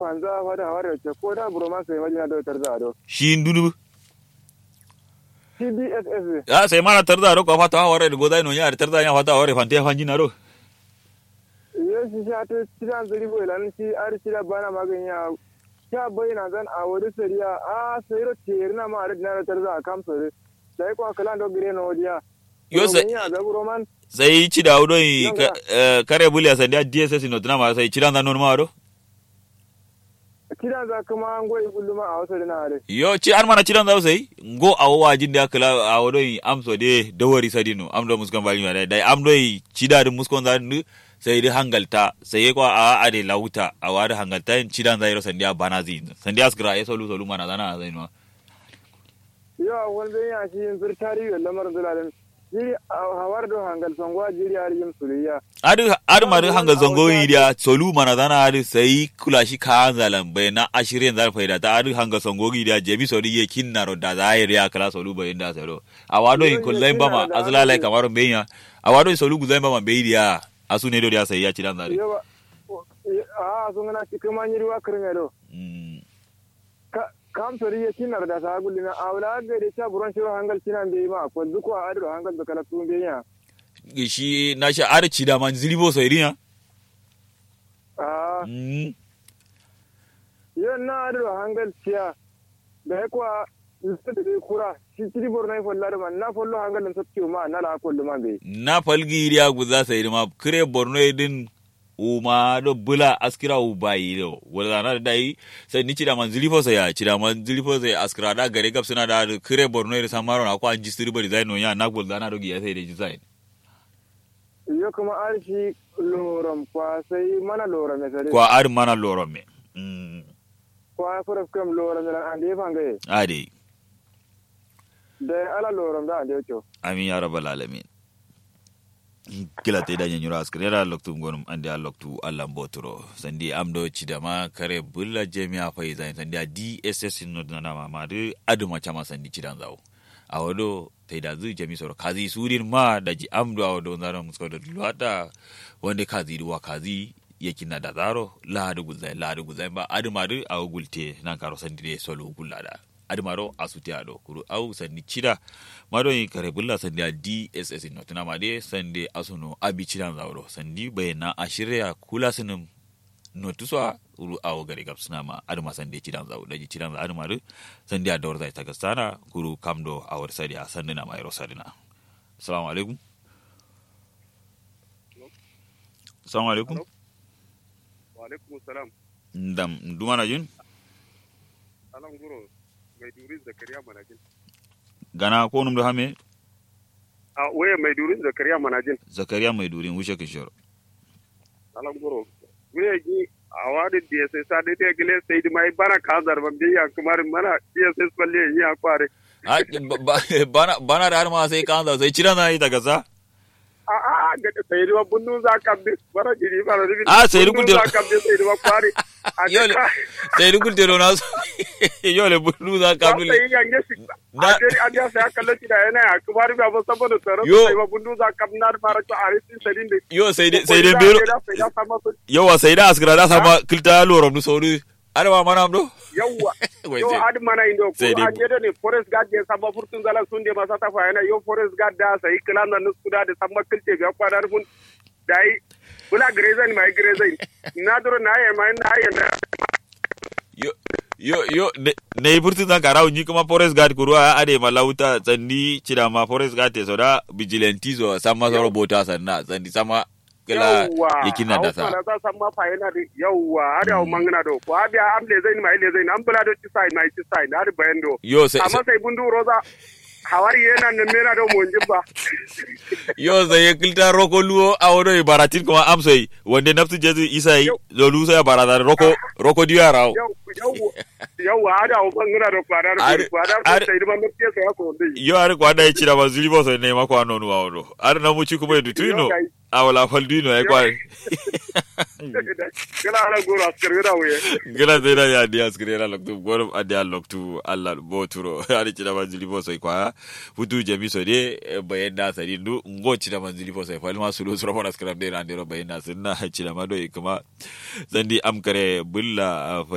kwanza fada hawar ce ko da buroma sai majina da tarza do shi ndunu CBSS ya sai mana tarda ro ko fata haware go dai no ya tarda ya fata haware fante fanjina ro yo shi sha ta cidan zuri bo lan shi ar shi da bana maganya sha bayina zan a wuri sariya a sai ro tirna ma ar dina tarza kam sare sai ko kala do gire no dia yo sai ya da buroman sai ci da udo Yanga. kare bulia sai da DSS no tuna ma sai ci dan non ma ro kidan za kuma an goyi kulluma a wasu dina are yo ci an mana ci dan da sai go a wajin da kala a wodo amso de dawari sadino amdo muskon bali ma dai amdo ci da muskon da sai dai hangalta sai ko a ade lauta a wada hangalta ci dan zai ro sandiya banazi sandiya skra ya solu solu mana zana zai no yo wanda ya shi yin zurtari da lamarin zulalin jiri a hawar do hangal sangwa jiri har yin suriya adu adu madu hanga zongo idia solu mana dana adu sai kula shi ka zalan bai na ashirin zar faida ta adu hanga zongo idia jebi sori ye kinna ro da zahir ya kala solu bai inda sero awado in kullai bama azla lai kamar benya awado in solu guzai bama bai dia asu ne do dia sai ya ci dan zare yawa a sun gana cikin manyan ruwa kirin yado Mm. kam sori ya kinar da ta gulli na awla ga da ta buron shiro hangal kinan bai ma ko zuko a adu hangal da kala tun bai ya shi na shi arci da man zilibo sai riya a Mm. yo na adu hangal tiya da kwa lissa da bai kura shi tiri borno ya folla da man na follo hangal da sabti ma na la kollu man bai na falgi idia guza sai ma kire borno din uma do bula askira u bayi do wala na dai sai ni cida man zilifo sai ya cida man zilifo sai askira da gare gap suna da kire borno ida samaro na ko an jistiri bari zai no ya na gol da na do giya sai da design yo kuma arshi loram kwa sai mana loram ya sare ko ar mana loro me mm kwa furaf kam loram da an da fangaye ade da ala loram da an da yo amin ya rabbal alamin kila te daña ñura askar yara loktu gonum andi a loktu allah mbotoro sandi am do cidama kare bulla jemi a fayi zani sandi a dss nodnanama made aduma cama sandi cidan zaw awa do teyda zu jami soro kazi surin ma daji am do awa do zaro muskodo luwata wonde kazi duwa kazi yekinna da zaro laadu gulzai laadu gulzai ba aduma du awa gulte nan karo sandi de solo gullada adumaro asuti ado kuru au sandi cida mado yi kare bulla sandi a dss no tuna made sandi asuno abi cidan zawro sandi bayana ashirya kula sinum no tuswa uru awo gare gab suna ma aduma sandi cidan zaw daji cidan za aduma du sandi a dawar zai ta gastana kuru kamdo awar sadi a sandina mai rosadina assalamu alaikum assalamu alaikum wa alaikum salam ndam dumana jun alan guro mai durin zakariya manajin gana ko num do hame a waya mai durin zakariya manajin zakariya mai durin wuce kishoro alan guro waya gi a wadi dss sa de te gile sai di mai bana ka zarban biya kamar mana dss balle yi a kware Ah, ba- ba- bana bana da har ma sai kan sai cira na yi daga sa a a a ga sai di bunnu za ka bi bara jiri bara di Ah, sai di bunnu gudde- za ka bi sai di kware a Yole. ka sai rukun tero na so yole bulu za ka ka dule sai yange shi Na- a jeri a ja sai aka laci da yana a kamar ba ba saboda tsaro Yo. sai ba bunnu za ka na mara to a risin sadin da yo sai dai sai dai bero sai da sama su yawa sai da askara da sama kilta lorom nu sauri arwa mana amdo yawwa Wai yo sai- adi mana indo ko sai dai- an yede ne forest guard ne sabba furtun zala sunde masa ta fa yana yo forest guard da sai kilan da nuskuda da sabba kilte ga kwadar mun dai bula grezen mai grezen na duro na ya mai na ya na yo yo yo ne- ne burti zan karawo ni kuma forest guard kuruwa ade malauta tsandi cira ma forest guard te soda vigilante zo sama soro bota sanna tsandi sama kila yakin na da sa na za sabba fa yana da yawwa adi au mangana do ko adi am le zain mai le zain am bula do ci sai mai ci sai na adi bayando yo sai amma sai bundu roza hawari yana nan mena do mon jibba yo sai kilta roko luo awodo e baratin kuma amsoi wonde naftu jesu isai zo luso ya barada roko roko diya rawo yawwa ada au mangana do kwadar Adi- kwadar adi- sai ma mutiya sai ko dai yo ari kwa dai cira ba zuli bo so ne ma kwa nonu awodo ari na muci kuma edu tuino awala faldino ay kwa kala ala goro askar gida wuye gila zai da ya dia skire la loktu gorum adi al loktu alla boturo ari cira ba zuli bo so kwa futu jemi so de bayen da sari ndu ngo cira ba zuli bo so fa ma sulu sura fona skram de randero bayen da sunna cira ma do kuma zandi am kare bulla